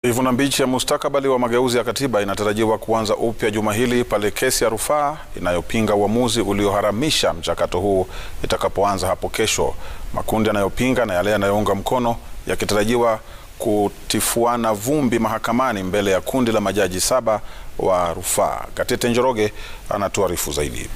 Ivuna mbichi ya mustakabali wa mageuzi ya katiba inatarajiwa kuanza upya juma hili pale kesi ya rufaa inayopinga uamuzi ulioharamisha mchakato huu itakapoanza hapo kesho. Makundi yanayopinga na yale yanayounga mkono yakitarajiwa kutifuana vumbi mahakamani mbele ya kundi la majaji saba wa rufaa. Gatete Njoroge anatuarifu zaidi.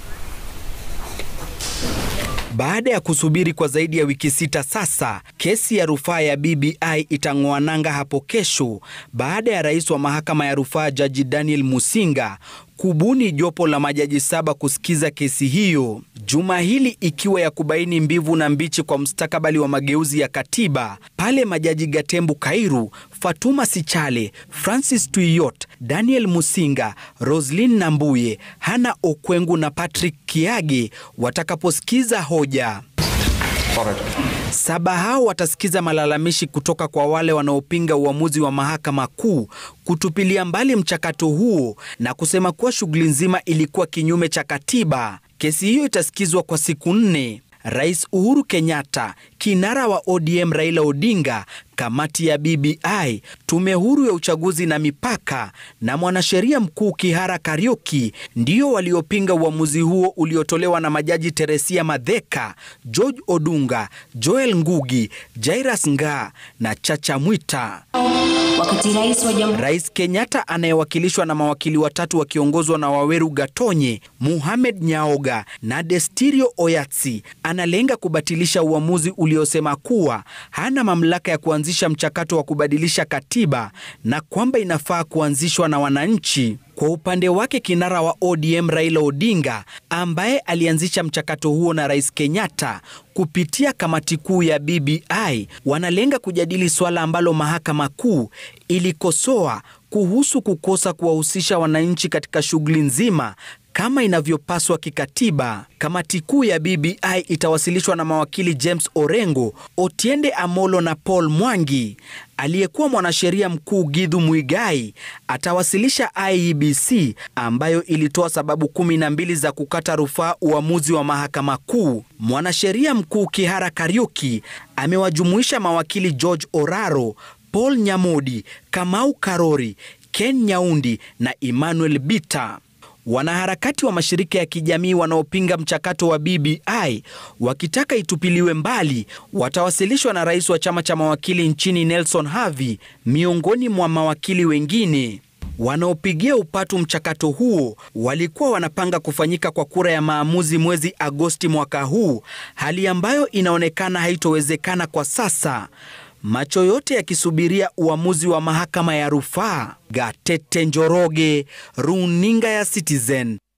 Baada ya kusubiri kwa zaidi ya wiki sita sasa, kesi ya rufaa ya BBI itang'oa nanga hapo kesho baada ya rais wa mahakama ya rufaa Jaji Daniel Musinga kubuni jopo la majaji saba kusikiza kesi hiyo, juma hili ikiwa ya kubaini mbivu na mbichi kwa mustakabali wa mageuzi ya katiba, pale majaji Gatembu Kairu, Fatuma Sichale, Francis Tuiyot, Daniel Musinga, Roslyn Nambuye, Hana Okwengu na Patrick Kiage watakaposikiza hoja. Saba hao watasikiza malalamishi kutoka kwa wale wanaopinga uamuzi wa mahakama kuu kutupilia mbali mchakato huo na kusema kuwa shughuli nzima ilikuwa kinyume cha katiba. Kesi hiyo itasikizwa kwa siku nne. Rais Uhuru Kenyatta, kinara wa ODM Raila Odinga, kamati ya BBI, tume huru ya uchaguzi na mipaka na mwanasheria mkuu Kihara Kariuki ndio waliopinga uamuzi huo uliotolewa na majaji Teresia Madheka, George Odunga, Joel Ngugi, Jairus Ngaah na Chacha Mwita. Wakati rais wa jamhuri Rais Kenyatta anayewakilishwa na mawakili watatu wakiongozwa na Waweru Gatonye, Muhamed Nyaoga na Destirio Oyatsi analenga kubatilisha uamuzi uliosema kuwa hana mamlaka ya kuanzisha mchakato wa kubadilisha katiba na kwamba inafaa kuanzishwa na wananchi. Kwa upande wake kinara wa ODM Raila Odinga ambaye alianzisha mchakato huo na Rais Kenyatta kupitia kamati kuu ya BBI wanalenga kujadili suala ambalo mahakama kuu ilikosoa kuhusu kukosa kuwahusisha wananchi katika shughuli nzima kama inavyopaswa kikatiba. Kamati kuu ya BBI itawasilishwa na mawakili James Orengo, Otiende Amolo na Paul Mwangi. Aliyekuwa mwanasheria mkuu Githu Muigai atawasilisha IEBC ambayo ilitoa sababu kumi na mbili za kukata rufaa uamuzi wa mahakama kuu. Mwanasheria mkuu Kihara Kariuki amewajumuisha mawakili George Oraro, Paul Nyamodi, Kamau Karori, Ken Nyaundi na Emmanuel Bita. Wanaharakati wa mashirika ya kijamii wanaopinga mchakato wa BBI wakitaka itupiliwe mbali watawasilishwa na rais wa chama cha mawakili nchini Nelson Havi, miongoni mwa mawakili wengine. Wanaopigia upatu mchakato huo walikuwa wanapanga kufanyika kwa kura ya maamuzi mwezi Agosti mwaka huu, hali ambayo inaonekana haitowezekana kwa sasa. Macho yote yakisubiria uamuzi wa mahakama ya rufaa. Gatete Njoroge, runinga ya Citizen.